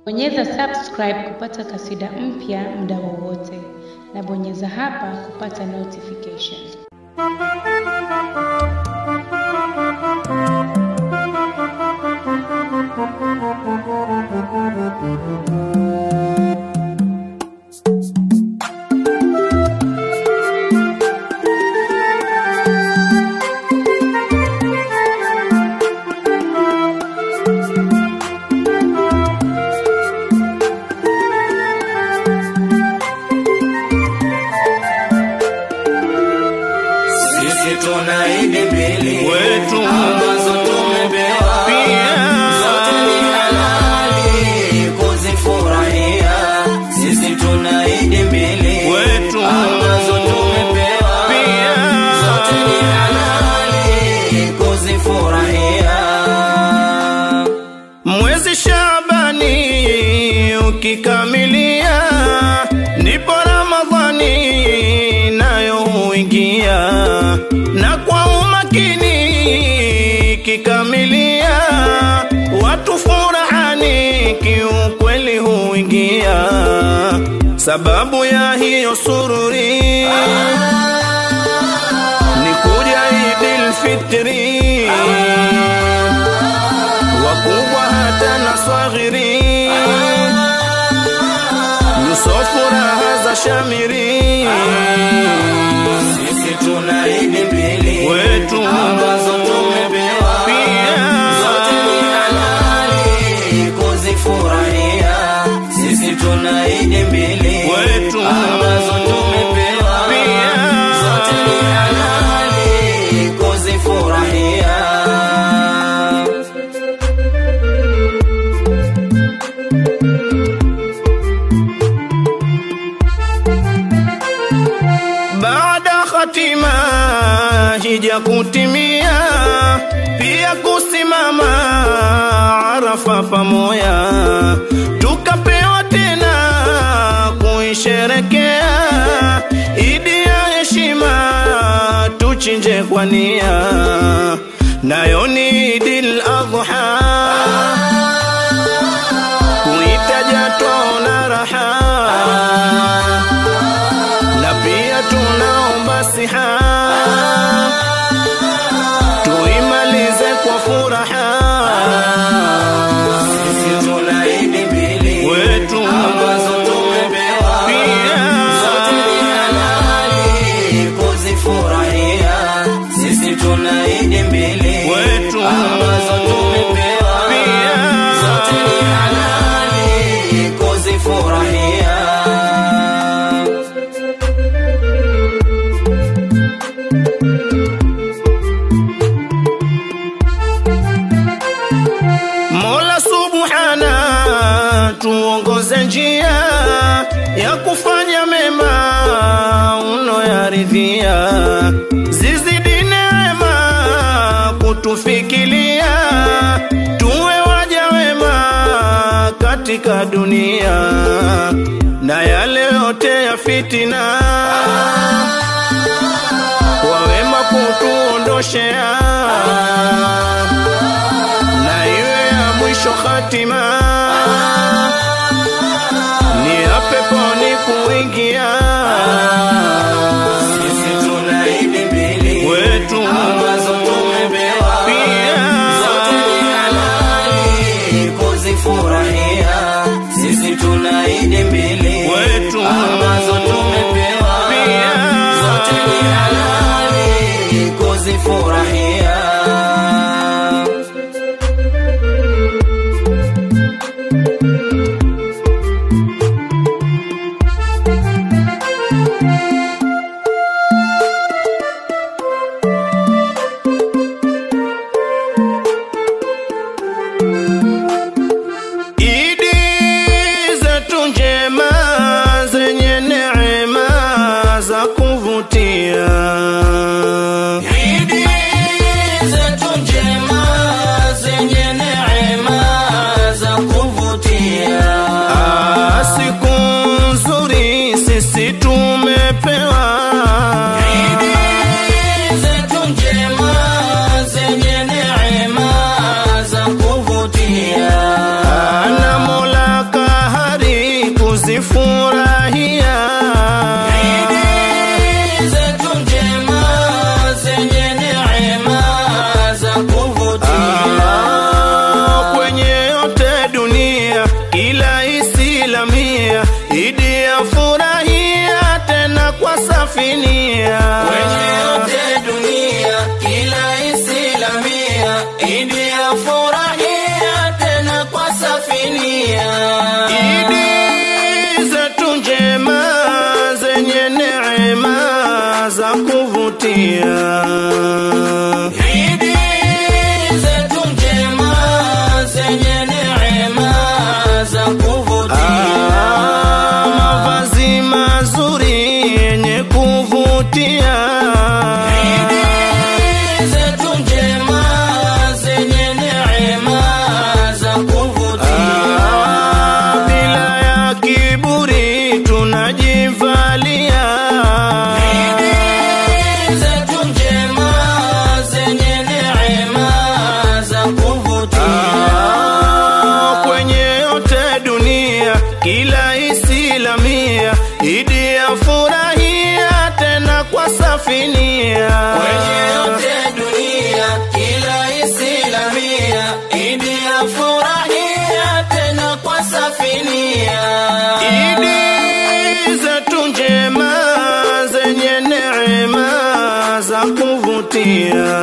Bonyeza subscribe kupata kasida mpya muda wowote na bonyeza hapa kupata notification. Sisi tuna idi mbili Wetu. ambazo tumepewa Pia. zote ni halali kuzifurahia. Sisi tuna idi mbili Wetu. ambazo tumepewa Pia. zote ni halali kuzifurahia. Mwezi Shabani ukikamilia, ndipo Ramadhani nayo huingia, na kwa umakini ikikamilia, watu furahani kiukweli huingia, sababu ya hiyo sururi ni kuja Idil Fitri wakubwa hata na swaghiri nyuso furaha za shamiri Sisi tuna idi mbili Wetu. ambazo tumepewa Pia. zote ni halali kuzifurahia. Sisi tuna idi mbili Wetu. ambazo tumepewa Pia. zote ni halali kuzifurahia. baada hatima hija kutimia pia kusimama arafa pamoja tukapewa tena kuisherekea idi ya heshima tuchinje kwa nia nayo ni idil adha kuitaja twaona raha na pia tunaomba siha tuimalize kwa furaha Sisi tuna idi mbili Wetu. ambazo tumepewa Pia. zote ni halali kuzifurahia. Sisi tuna idi mbili Wetu. ambazo tumepewa Pia. zote ni halali kuzifurahia. Mola subhana tuongoze njia ya kufanya mema unoyaridhia, zizidi neema kutufikilia, tuwe waja wema katika dunia na yale yote ya fitina kwa wema kutuondoshea na iwe ya mwisho hatima ni ya peponi kuingia Sisi tuna idi mbili Wetu. ambazo tumepewa Pia. zote ni halali kuzifurahia. Sisi tuna idi mbili Wetu. ambazo tumepewa Pia. zote ni halali kuzifurahia. safinia Kwenye yote dunia, kila isilamia, Idi ya furahia tena kwa safinia. Idi zetu njema zenye neema za kuvutia Idi zetu njema zenye neema za kuvutia. Ah, mavazi mazuri yenye kuvutia Idi zetu njema zenye neema za kuvutia. Ah, bila ya kiburi tunajivalia Idi zetu njema zenye neema za kuvutia. Ah, kwenye yote dunia kila isilamia idi ya furahia tena kwa safinia Kwenye yote dunia, kila isilamia, Idi ya furahia tena kwa safinia. idi zetu njema zenye neema za kuvutia